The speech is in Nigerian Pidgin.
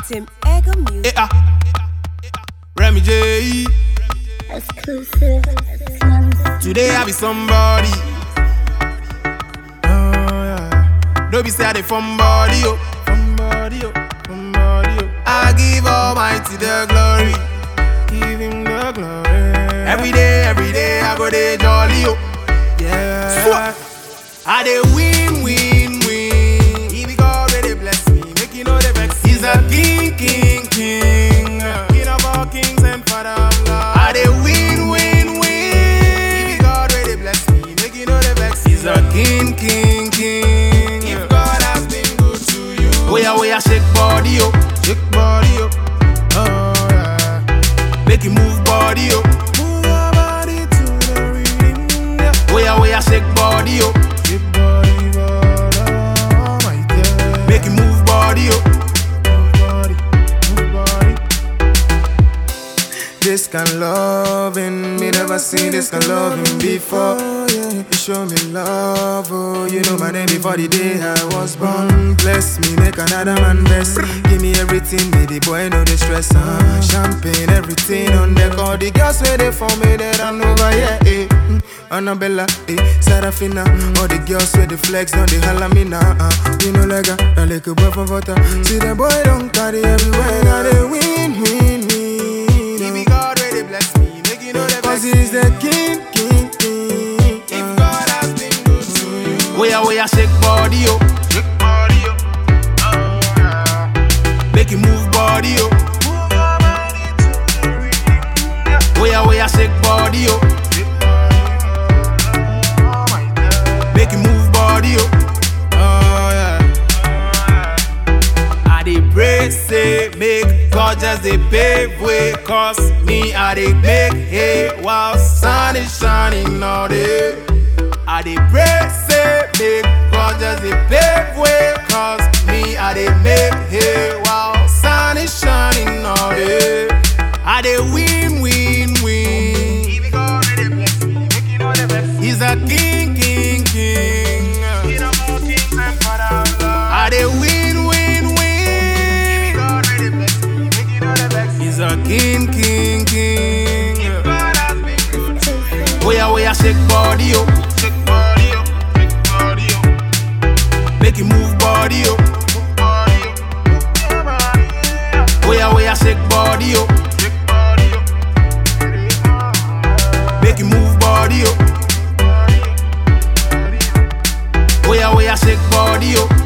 Tim Ego Music. Eh, ah. Remy J. Exclusive. Today I be somebody. Oh, yeah. Don't be say I dey somebody, oh. Somebody, oh. Somebody, oh. I give Almighty the glory. Give him the glory. Every day, every day I go dey jolly, oh. Yeah. I dey win, win, win. He be God where they bless me, make you know the vex. He's a king, king, king. King of all kings and father of love. I dey win, win, win. He be God where they bless me, make you know the vex. He's a king, king, king. If God has been good to you, oh yeah, oh yeah, shake body, oh, shake body, oh, oh yeah. Make you move body, oh, move your body to the rhythm. yeah. Oh yeah, oh yeah, shake body, oh, shake body, body, oh my God. Make you move body, oh, move body, move body. This kind of loving, me never seen this kind of loving before. Yeah, you show me love, oh, you know my name before the day I was born. Bless me, make another man bless. Give me everything, may the boy know the stress. Uh. Champagne, everything on deck. All the girls where they for me that I'm over, yeah, eh. Mm. Annabella, eh, Serafina, all the girls with the flex, don't they holla me now, uh. You know like a, a little boy from water. See the boy don't carry everywhere, now they win, win, win. Give me God where they bless me, make you know the Cause he's the king, king, king. If God has been good to you. Oh yeah, oh yeah, shake body, oh. Shake body, oh. Oh, yeah. Make you move body, oh. Move your body to the rhythm, yeah. Oh yeah, oh yeah, shake body, oh. Shake body, oh my God. Make you move body, oh. Oh yeah. I dey pray say make God just dey pave way Cause me I dey make hay while sun is shining all day I dey pray say make God just dey pave way Cause me I dey make hay while sun is shining all day I dey win win win He's a king king king I dey win, win, win. He's a king, king, king. Oh yeah, oh yeah, shake body, oh. Shake body, oh. Shake body, oh. Make you move body, oh. Oh yeah, oh yeah, shake body, oh. Shake body, oh. Make you move body, oh. Oh yeah, oh yeah, shake body, oh.